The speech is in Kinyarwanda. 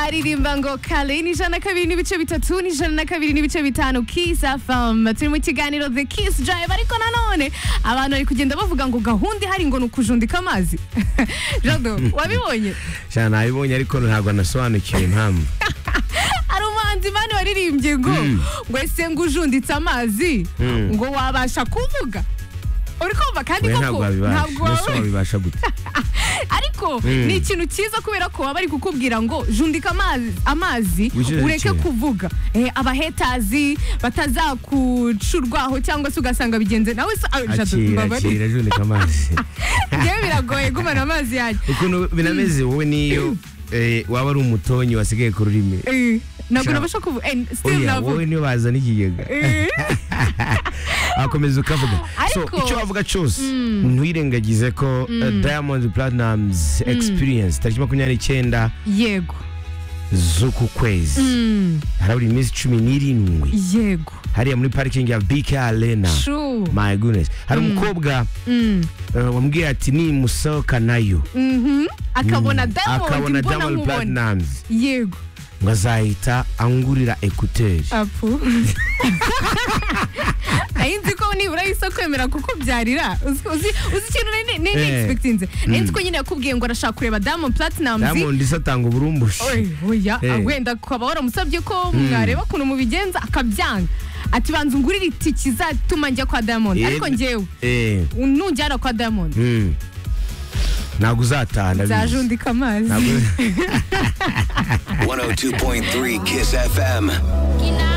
aririmba ngo kale ni ijana na kabiri n'ibice bitatu ni ijana na kabiri n'ibice bitanu kiss fm turi mu kiganiro the kiss drive ariko nanone abantu bari kugenda bavuga ngo gahunda ihari ngo ni ukujundika amazi jado wabibonye jana nabibonye ariko ntabwo nasobanukiwe impamvu hari umuhanzi mani waririmbye ngo ngo ese ngo ujunditse amazi ngo wabasha kuvuga uri kumva kandi we koko ntabwo wabibasha ntabwo mbese waba wabibasha gute ariko ni ikintu cyiza kubera ko baba bari kukubwira ngo jundika amazi, amazi Wicucecekere. ureke kuvuga eh, abahetazi batazakucurwaho cyangwa se ugasanga bigenze nawe se ah, jado, akira mbabare. akira jundika amazi Njyewe biragoye gumana amazi yanjye ukuntu binameze wowe niyo eh, waba ari umutonyi wasigaye ku rurimi Eh, ntabwo Sha- nabasha kuvuga eh, still oya wowe navuga niyo bazana ikigega Eh, akomeza ukavuga so Ariko- icyo bavuga cyose ntiwirengagize ko eh, diamond platinums experience tariki makumyabiri n'icyenda yego z'uku kwezi Mm, harabura iminsi cumi n'irindwi yego hariya muri parikingi ya bk arena True. my goodness hari umukobwa Mm, eh, wambwiye ati nimusohoka nayo mhm. akabona diamond akabona mbona diamond nkubona platinums yego ngo azahita angurira ekuteri apu nayo nzi ko nibura yise kwemera kukubyarira uzi uzi- uzi ikintu nari nari Eh. nexpectinze nayo nzi ko nyine yakubwiye ngo arashaka kureba diamond platinumz diamond se atanga uburumbushi Oy, oya Eh. wenda ukaba waramusabye ko mwareba ukuntu mubigenza akabyanga ati banza ungurire itiki izatuma njya kwa diamond Eh, ariko njyewe eh, nujyana kwa diamond mm. ntabwo uzataha ndabizi nzajundika amazi Ntabwo- 102.3 Kiss FM.